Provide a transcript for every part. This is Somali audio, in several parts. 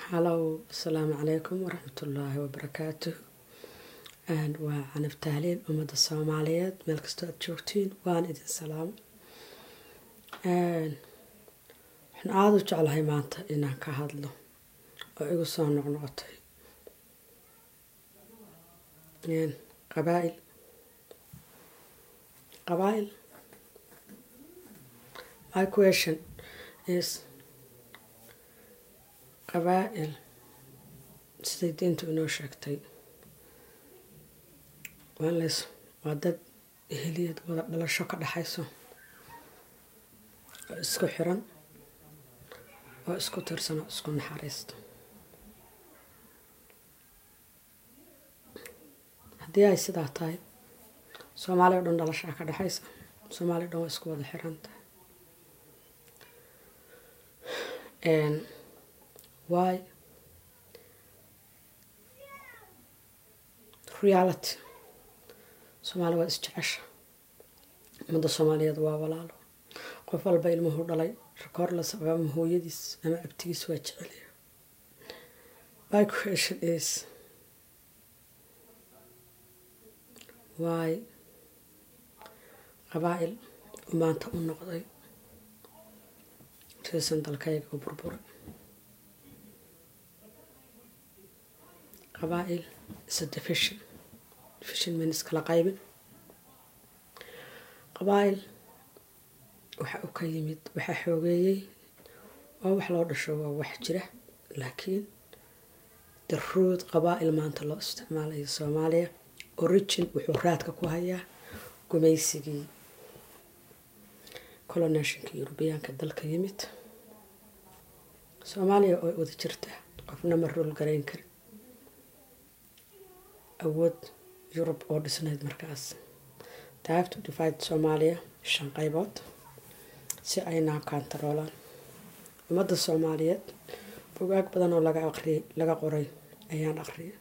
halow asalaamu calaykum waraxmatullaahi wabarakaatuh waa canab tahliil ummadda soomaaliyeed meel kastoo aad joogtiin waan idin salaamo waxaan aada u jeclahay maanta inaan ka hadlo oo igu soo noqnoqotay qabaa-il qabaa-il my question is qabaa-il siday diintu inoo sheegtay waanles waa dad eheliyad wada dhalasho ka dhexayso oo isku xiran oo isku tirsan oo isku naxariista haddii ay sidaa tahay soomaaliya o dhan dhalashaa ka dhexaysa soomaaliya o dhan waa isku wada xiran tahay why reality soomaaliya waa isjecesha ummadda soomaaliyeed waa walaalo qof walba ilmuhu dhalay rekoorlas ama hooyadiis ama abtigiis waa jecelya my question is why qabaa-il maanta u noqday riisan dalkayga u burburay qabaa-il isa division division means kala qaybin qabaa-il waxa uu ka yimid waxaa xoogeeyey oo wax loo dhasho waa wax jira laakiin daruud qabaa-il maanta loo isticmaalayo soomaaliya origin wuxuu raadka ku hayaa gumaysigii colonationka yurubiyaanka dalka yimid soomaaliya oo wada jirta qofna ma rool garayn karin awood yurub oo dhisnayd markaas taafto divide soomaaliya shan qaybood si aynaa kaantaroolaan ummadda soomaaliyeed bugaag badan oo laga aqriyay laga qoray ayaan aqriyay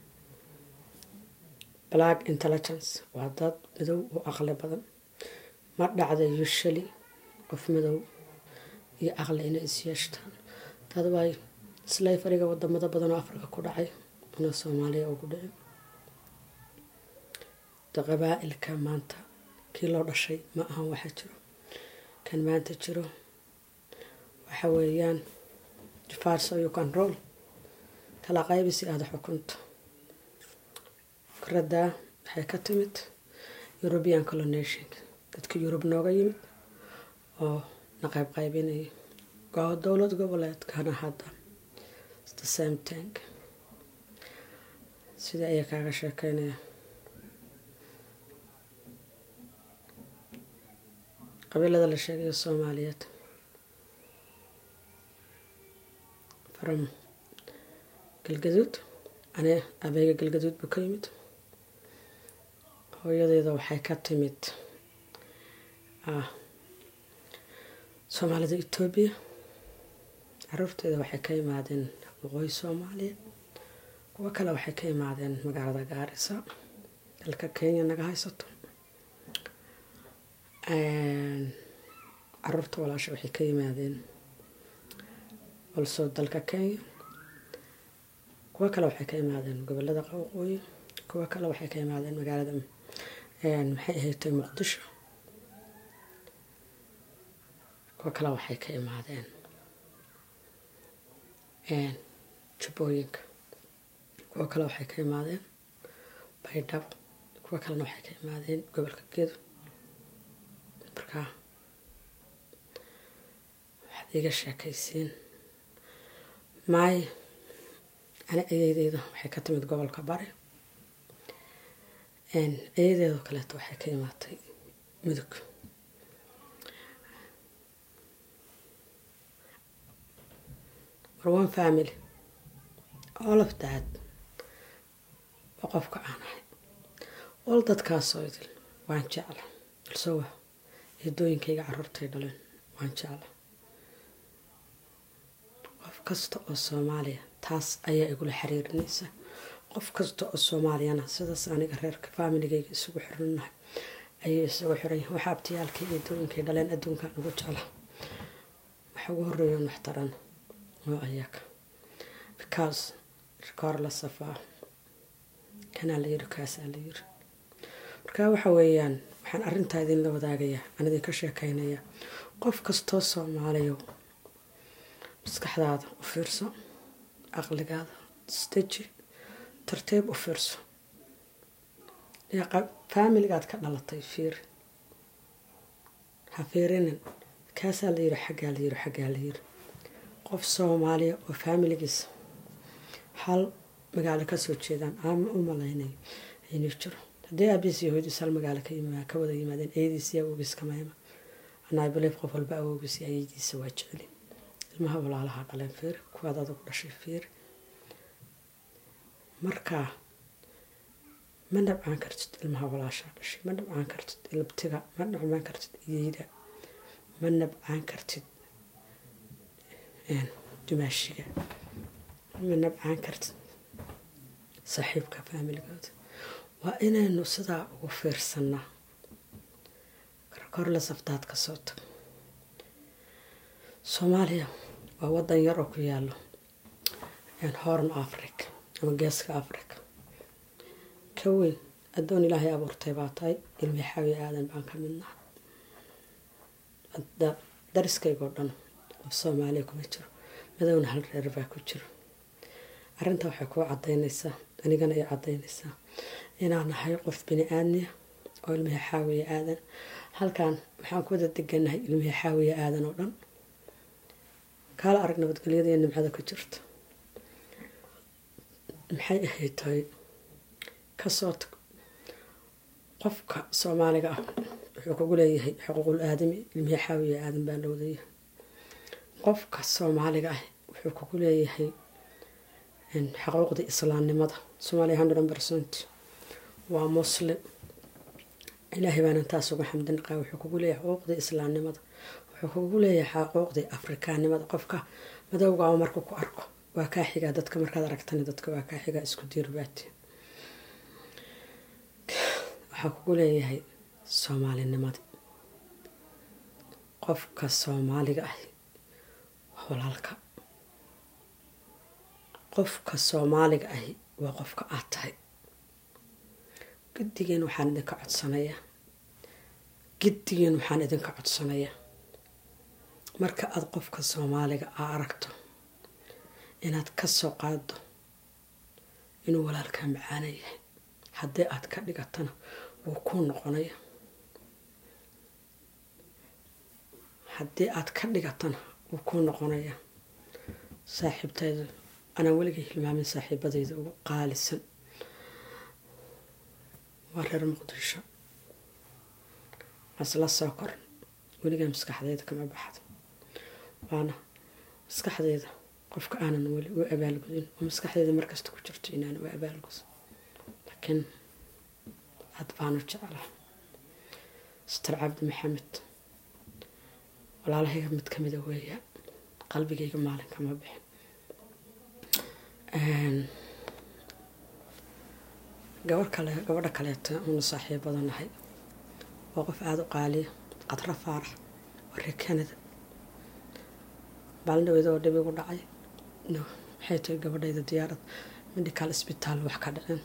black intelligence waa dad madow oo aqli badan ma dhacda usually qof madow iyo aqli inay isyeeshtaan dad waay slayfariga wadamada badan oo afrika ku dhacay una soomaaliya ugu dhicin qabaa-ilka maanta kii loo dhashay ma ahan waxa jiro kan maanta jiro waxa weeyaan difarso you control kala qaybi si aada xukunto fikradaa waxay ka timid european colonation dadka yurub nooga yimid oo na qayb qaybinaya dowlad goboleedkana hadda the same tank sida ayay kaaga sheekeynaya qabiilada la sheegayo soomaaliyeed from galgaduud ane abeega galgaduud buu ka yimid hooyadeeda waxay ka timid soomaalida etoobiya caruurteeda waxay ka imaadeen waqooyi soomaaliya kuwo kale waxay ka imaadeen magaalada gaarisa dalka kenya naga haysato caruurta walaasha waxay ka yimaadeen olso dalka kenya kuwo kale waxay ka imaadeen gobolada waqooyi kuwo kale waxay ka imaadeen magaalada maxay ahaydtay muqdisho kuwo kale waxay ka imaadeen jubbooyinka kuwo kale waxay ka imaadeen baydhabo kuwo kalena waxay ka imaadeen gobolka gedo markaa waxaad iga sheekaysiin maay ani ayaydeyda waxay ka timid gobolka bari ayadeedoo kaleeto waxay ka imaatay mudug war one family all of that waa qofka aan ahay ol dadkaasoo idil waan jecla balse wa eedooyinkayga caruurtay dhaleen waan jecla qof kasta oo soomaaliya taas ayaa igula xiriirinaysa qof kasta oo soomaaliyana sidaas aniga reerka faamiligayga isugu xiranahay ayay isugu xiran waxa abtiyaalkii eedooyinkay dhaleen adduunkan ugu jecla waxa ugu horeeyan waxtaran oo ayaga because rikoor la safaa kanaa la yiri kaasaa la yiri marka waxa weeyaan waxaan arrintaa idinla wadaagayaa aan idinka sheekaynayaa qof kastoo soomaaliyo maskaxdaada u fiirso aqligaada isdeji tartiib u fiirso faamiligaad ka dhalatay fiiri ha fiirinin kaasaa la yiri xaggaa la yiri xaggaa la yiri qof soomaaliya oo faamiligiisa hal magaalo kasoo jeedaan ama u malaynayo inuu jiro haddii aabiis iyo hooyadiis hal magaalo ka wada yimaadeen eediis iyo awoogiis kamayma anaa belief qof walba awoogiis iyo ayadiisa waa jecelin ilmaha walaalaha dhaleen fiiri kuwaad adugu dhashay fiiri markaa ma dhabcaan kartid ilmaha walaashaa dhashay ma dhabcaan kartid ilabtiga ma dhabcaan kartid iyeyda ma nabcaan kartid dumaashiga ma nabcaan kartid saaxiibka faamiligooda waa inaynu sidaa ugu fiirsanaa korla saftaad ka soo tag soomaaliya waa wadan yar oo ku yaalo horn africa ama geeska africa ka weyn addoon ilaahay abuurtay baa tahay ilmi xawi aadan baan ka midnaa dariskaygoo dhan of soomaaliya kuma jiro madowna hal reer baa ku jiro arrintaa waxay kuu cadaynaysaa anigana ay cadaynaysaa inaan nahay qof bini aadmiya oo ilmihi xaawiya aadan halkan waxaan ku wada deganahay ilmihi xaawiya aadan oo dhan kaala arag nabadgelyada iyo nimcada ku jirta maxay ahayd tahay kasoo tag qofka soomaaliga ah wuxuu kugu leeyahay xuquuqul aadami ilmihi xaawiya aadan baa la wadayahay qofka soomaaliga ah wuxuu kugu leeyahay xuquuqda islaamnimada soomaaliya hundred percent waa muslim ilaahay baanan taas uga xamdinaqaa wuxuu kugu leeyahay xuquuqda islaamnimada wuxuu kugu leeyahay xuquuqda afrikaanimada qofka madowgaa marka ku arko waa kaa xigaa dadka markaad aragtani dadka waa kaa xigaa isku diirbaati waxaa kugu leeyahay soomaalinimadi qofka soomaaliga ah waa walaalka qofka soomaaliga ahi waa qofka aad tahay giddigeen waxaan idinka codsanayaa giddigeen waxaan idinka codsanayaa marka aada qofka soomaaliga aa aragto inaad ka soo qaado inuu walaalkaa macaana yahay haddii aad ka dhigatana wuu kuu noqonaya haddii aad ka dhigatana wuu kuu noqonaya saaxiibtayda anaan weligay hilmaamin saaxiibadayda ugu qaalisan waa reer muqdisho asla soo koran weligaa maskaxdeyda kama baxdo waana maskaxdeyda qofka aanan weli u abaalgudin oo maskaxdeyda markasta ku jirto inaan u abaalgudo laakiin aad baanu jeclaa sitar cabdi maxamed walaalahayga mid kamida weeya qalbigayga maalin kama bixin gabar kale gabadha kaleeto una saaxiibadanahay waa qof aada u qaaliya qadro faarax waa reer canada maalin dhaweeda oo dhibigu dhacay waxay tahay gabadhayda diyaarad medical isbitaal wax ka dhicin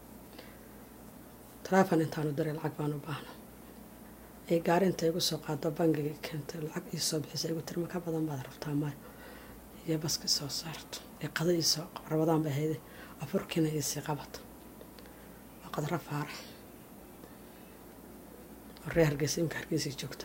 taleefon intaanu diray lacag baan u baahna ay gaari inta igu soo qaado bangiga keentay lacag iisoo bixisa igu tiri maka badan baad rabtaa maayo iyo baski soo saarto ee qada iisoo rabadaan bay hayday afurkiina iisii qabato waa qadro faarax ree hargeysa imka hargeysay joogta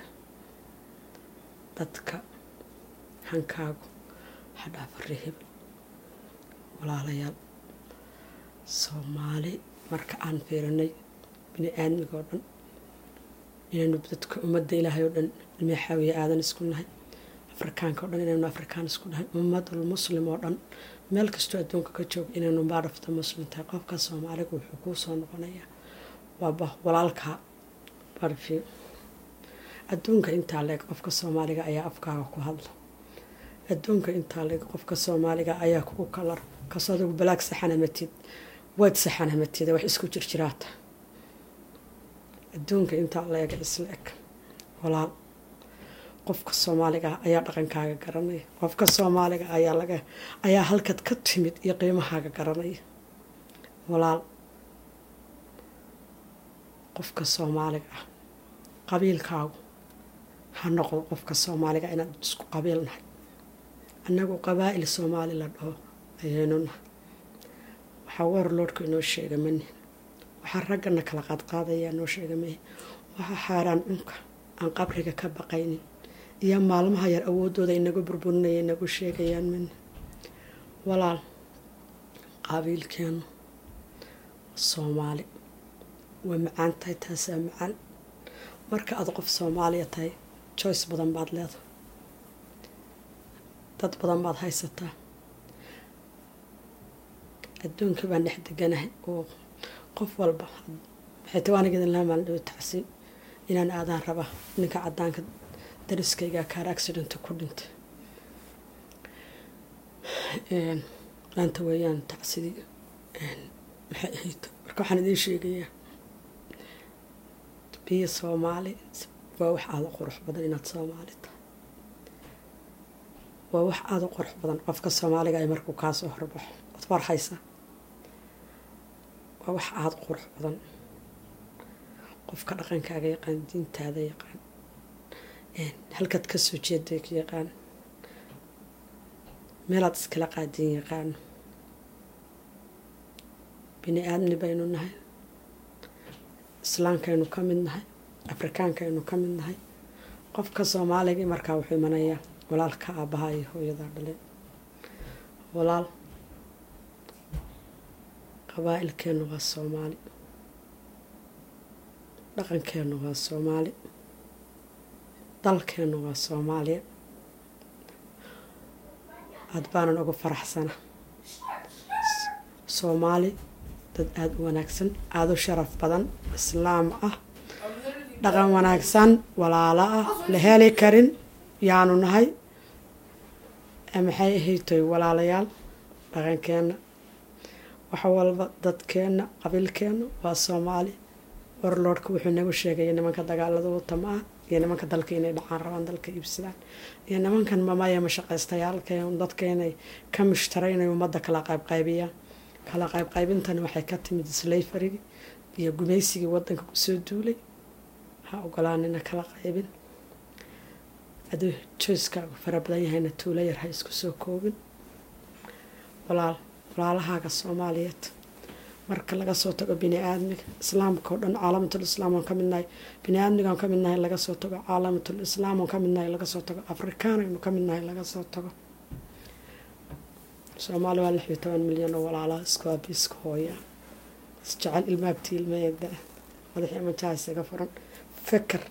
dadka hankaagu hadhaafa ree hebel walaalayaal soomaali marka aan fiirinay bini aadmiga oo dhan inaynu dadka ummadda ilaahay oo dhan ilmiya xaawiya aadan isku nahay afrikaanka o dhan inaynu afrikaan isku nahay ummadul muslim oo dhan meel kastoo adduunka ka jooga inaynu baadhafta muslim tahay qofka soomaaliga wuxuu kuu soo noqonayaa waaba walaalkaa barfi adduunka intaa leeg qofka soomaaliga ayaa afkaaga ku hadla adduunka intaa leeg qofka soomaaliga ayaa kugu kalar kasoo adigu balaag saxanamatid waad saxanamatid wax isku jirjiraata adduunka intaa leeg isla eg walaal qofka soomaaliga ah ayaa dhaqankaaga garanaya qofka soomaaliga ayaa laga ayaa halkad ka timid iyo qiimahaaga garanaya walaal qofka soomaaliga ah qabiilkaagu ha noqdo qofka soomaaliga inaan isku qabiil nahay annagu qabaa'il soomaali la dhaho ayaynu nahay waxaa warloodhka inoo sheega mani waxaa raggana kala qaadqaadayaa noo sheega mahe waxaa xaaraan cunka aan qabriga ka baqaynin iyo maalmaha yar awoodooda inaga burburinaya inagu sheegayaan mani walaal qabiilkeenu soomaali way macaan tahay taasaa macaan marka aad qof soomaaliya tahay joyce badan baad leedahay dad badan baad haysataa adduunka baan dhex deganahay oo qof walba maxay tawaanigeedin laha maalin dhawo tacsiin inaan aadaan rabaa ninka cadaanka dariskayga kaar accident ku dhintay maanta weeyaan tacsidii maxay ahayd marka waxaan idiin sheegayaa biyo soomaali waa wax aada u qurux badan inaad soomaali tahay waa wax aada u qurux badan qofka soomaaliga ay markuu kaasoo horbaxo ood war haysa waa wax aada u qurux badan qofka dhaqankaaga yaqaan diintaada yaqaan halkaad kasoo jeeday ka yaqaan meelaad iskala qaadin yaqaano bini aadmi baynu nahay islaamkaynu ka mid nahay afrikaankaynu ka mid nahay qofka soomaaligii markaa wuxuu imanayaa walaalka aabbaha iyo hooyadaa dhale walaal qabaa'ilkeennu waa soomaali dhaqankeennu waa soomaali dalkeennu waa soomaaliya aada baanan ugu faraxsana soomaali dad aada u wanaagsan aada u sharaf badan islaam ah dhaqan wanaagsan walaalo ah la heli karin yaanu nahay maxay ahaytoy walaalayaal dhaqankeenna wax walba dadkeenna qabiilkeenna waa soomaali warloodhka wuxuu nagu sheegaya nimanka dagaalada watama ah iyo nimanka dalka inay dhacaan rabaan dalka iibsadaan iyo nimankan mamaya mashaqaystayaalka dadka inay ka mushtara inay ummadda kala qaybqaybiyaan kala qaybqaybintani waxay ka timid slayfarigi iyo gumaysigii wadanka kusoo duulay ha ogolaanina kala qaybin aduu jooskaagu fara badan yahayna tuulo yar ha isku soo koobin walaal walaalahaaga soomaaliyeed marka laga soo tago bini aadmiga islaamka oo dhan caalamatul islaam aan ka midnahay bini aadmigaan ka midnahay laga soo tago caalamatul islaam aan ka midnahay laga soo tago afrikaanaynu ka midnahay laga soo tago soomaali waa lix iyo toban milyan oo walaalaha isku aabi isku hooya isjecel ilmaabti ilmeeda madaxii amajaha isaga furan feker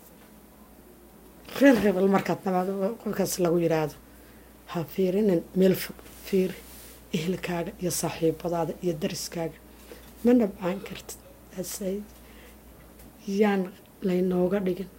reer rebel markaad nabaado qofkaas lagu yiraahdo ha fiirinin meel fog fiiri ehelkaaga iyo saaxiibadaada iyo dariskaaga ma nabcaan kartid asay yaan laynooga dhigin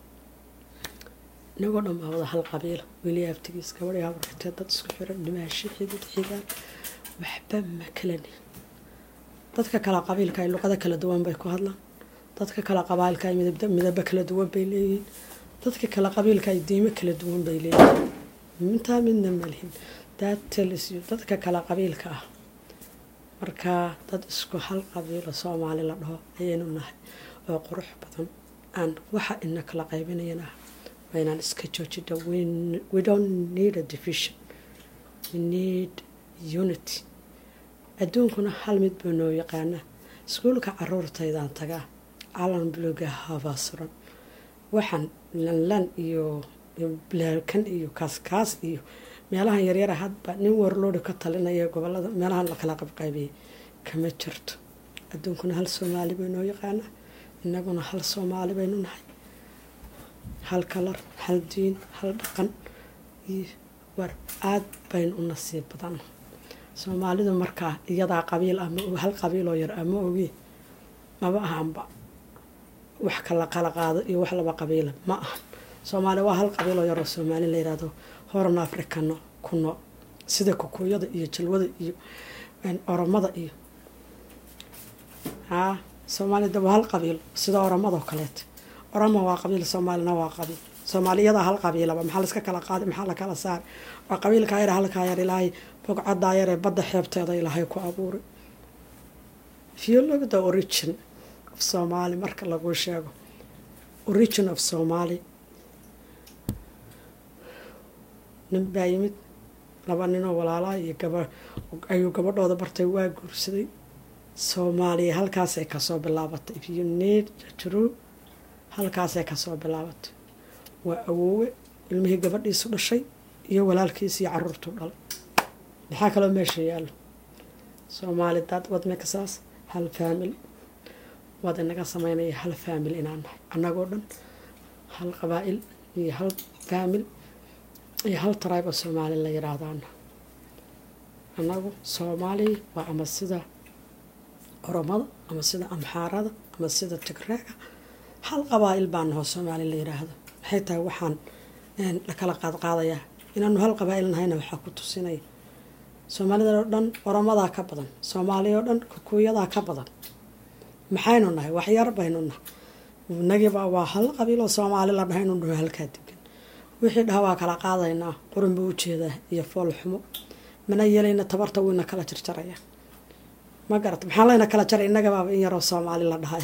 inagoo dhan baa wada hal qabiila weli abtigiis gabadhi habartee dad isku xiran dhimaasho xidid xigaan waxba ma kalani dadka kale qabiilka ay luqado kala duwan bay ku hadlaan dadka kale qabaalka ay midabo kala duwan bay leeyihiin dadka kale qabiilka ay diimo kala duwan bay leeyihiin intaa midna malihin daatelisiyo dadka kale qabiilka ah markaa dad isku hal qabiilo soomaali la dhaho ayaynu nahay oo qurux badan aan waxa ina kala qaybinayan ah waa inaan iska joojida we don't need a division we need unity adduunkuna hal mid buu noo yaqaanaa iskuulka caruurtaydaan tagaa calan buluga habaa suran waxaan lanlan iyo blaalkan iyo kaaskaas iyo meelahan yaryara hadba nin warloodi ka talinaya gobolada meelahan lakala qabqaybiyay kama jirto adduunkuna hal soomaali bay noo yaqaanaa inaguna hal soomaali baynu nahay hal kalar hal diin hal dhaqan iyo war aad baynu u nasiib badan soomaalidu markaa iyadaa qabiil ah hal qabiiloo yar ama ogi maba ahanba wax kala kala qaado iyo wax laba qabiila ma ahan soomaali waa hal qabiiloo yaroo soomaali la yirahdo horan africano ku nool sida kukuuyada iyo jalwada iyo oromada iyo haa soomaalida waa hal qabiil sida oromadoo kaleeta oromo waa qabiil soomaalina waa qabiil soomaaliyada hal qabiilaba maxaa laiska kala qaaday maxaa la kala saaray waa qabiilkaa yar halkaa yar ilaahay bogcadaa yar ee badda xeebteeda ilaahay ku abuuray if you look the origin of somaali marka lagu sheego origin of somaali nin baa yimid laba ninoo walaalaa iyo gaba ayuu gabadhooda bartay waa guursaday soomaaliya halkaasay kasoo bilaabatay if you need true halkaasay kasoo bilaabatay waa awoowe ilmihii gabadhiisu dhashay iyo walaalkiis iyo caruurtuu dhalay maxaa kaloo meesha yaallo soomaali dad wadmekasaas hal faamil waad inaga sameynaya hal faamil inaan nahay annagoo dhan hal qabaa-il iyo hal faamil iyo hal tribe oo soomaali la yidhaahdaana annagu soomaali waa ama sida oromada ama sida amxaarada ama sida tigreega hal qabaa-il baa nahoo soomaali la yidhaahdo maxay tahay waxaan la kala qaadqaadayaa inaanu hal qabaa-il nahayna waxaa ku tusinaya soomaalida oo dhan oromadaa ka badan soomaaliya oo dhan kukuuyadaa ka badan maxaynu nahay waxyar baynu nahay inagiiba waa hal qabiiloo soomaali la dhahaynu dhaho halkaa degan wixii dhaha waa kala qaadaynaa qurun buu ujeedaa iyo fool xumo mana yeelayna tabarta wuyna kala jarjaraya ma garata maxaa layna kala jaray innagabaaba in yaroo soomaali la dhahay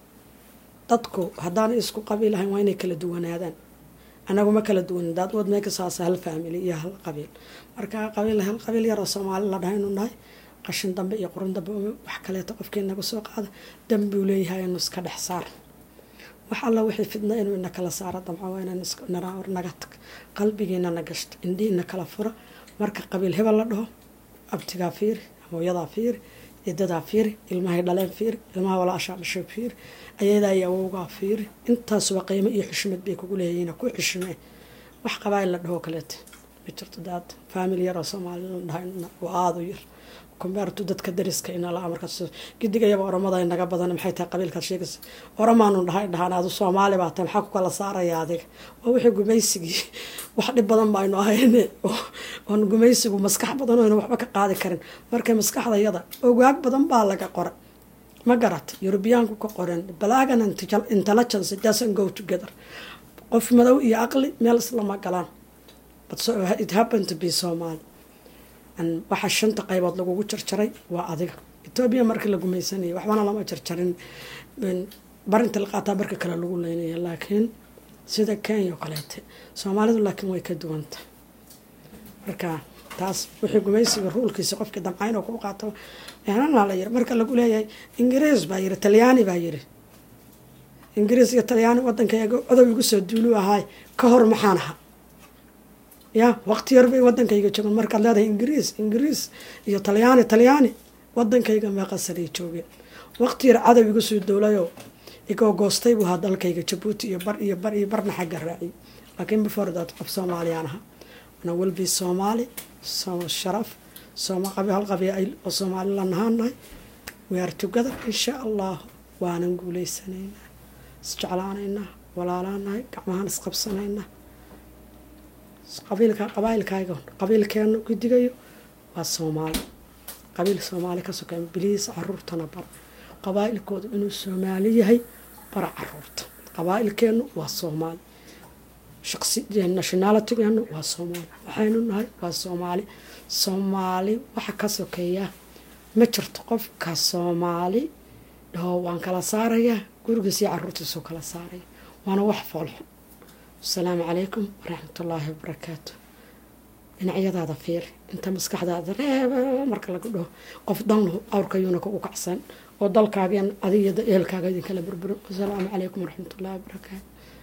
dadku haddaan isku qabiil ahayn waa inay kala duwanaadaan anagu ma kala duwanin daad wad meekasaasa hal faamili iyo hal qabiil marka qabiil hal qabiil yaroo soomaali la dhahaynu nahay qashin dambe iyo qurun dambe wax kaleeto qofkii naga soo qaada dambuu leeyahay inu iska dhex saar wax alla wixii fidna inuu ina kala saaro damco waa inaan naga tag qalbigiina na gashta indhiina kala fura marka qabiil hebel la dhaho abtigaa fiiri hooyadaa fiiri cidadaa fiiri ilmahay dhaleen fiiri ilmaha walaashaa dhashay fiiri ayadaa iyo awowgaa fiiri intaasuba qiimo iyo xushmad bay kugu leeyihiin ku xushmee wax qabaa la dhahoo kaleeta ma jirto daad faamil yaroo soomaali la dhahay waa aada u yar kumbeertu dadka dariska inala markaas gidigayaba oromada naga badan maxay tahay qabiilkaad sheegaysa oromaanu dhahay dhahaan adu soomaali baa tahay maxaa ku kala saaraya adiga waa wixii gumaysigii wax dhib badan baynu ahayne oon gumaysigu maskax badan oynu waxba ka qaadi karin markay maskaxdayada ogaag badan baa laga qoray ma garat yurubiyaanku ka qoren balaagan intelligence doesn't go together qof madow iyo aqli meel islama galaan but so it happened to be Somali waxaa shanta qaybood lagugu jarjaray waa adiga etoobiya markii la gumaysanayay waxbana lama jarjarin barinta la qaataa marka kale lagu leynaya laakiin sida kenya oo kaleete soomaalidu laakiin way ka duwanta marka taas wixii gumaysiga ruulkiisa qofkii damcayn oo ku qaato ehnana la yiri marka lagu leeyahay ingiriis baa yiri talyaani baa yiri ingiriis iyo talyaani wadankayaga odow igu soo duulu ahaay ka hor maxaan ahaa ya waqti yar bay wadankayga joogen markaad leedahay ingiriis ingiriis iyo talyaani talyaani wadankayga meeqasanay joogeen waqti yar cadow igu soo dowlayo igoo goostay buu ahaa dalkayga jabuuti iyo bar iyo bar iyo barna xagga raaciyay laakiin before that qof soomaaliyaan ahaa ana welbi soomaali sharaf sooma qabi hal qabiil oo soomaali la nahaanahay we are together insha allah waanan guuleysanaynaa isjeclaanaynaa walaalaanahay gacmahaan isqabsanaynaa qabiilka qabaailkaaga qabiilkeenu gidigayo waa soomaali qabiil soomaali ka sokeyn biliis caruurtana bar qabaailkooda inuu soomaali yahay bara caruurta qabaailkeenu waa soomaali shaqsi nationalitygeenu waa soomaali waxaynu nahay waa soomaali soomaali waxa ka sokeeya ma jirto qofka soomaali dhaho waan kala saarayaa gurigiis iyo caruurtiisuu kala saaraya waana wax foolxun asalaamu calaykum waraxmatullaahi wabarakaatu dhinacyadaada fiiri inta maskaxdaada reeb marka lagu dhaho qof danlu awrkayuuna kugu kacsan oo dalkaageen adiga ehelkaaga idinkala burburo wasalaamu calaykum waraxmatullaahi wabarakaatu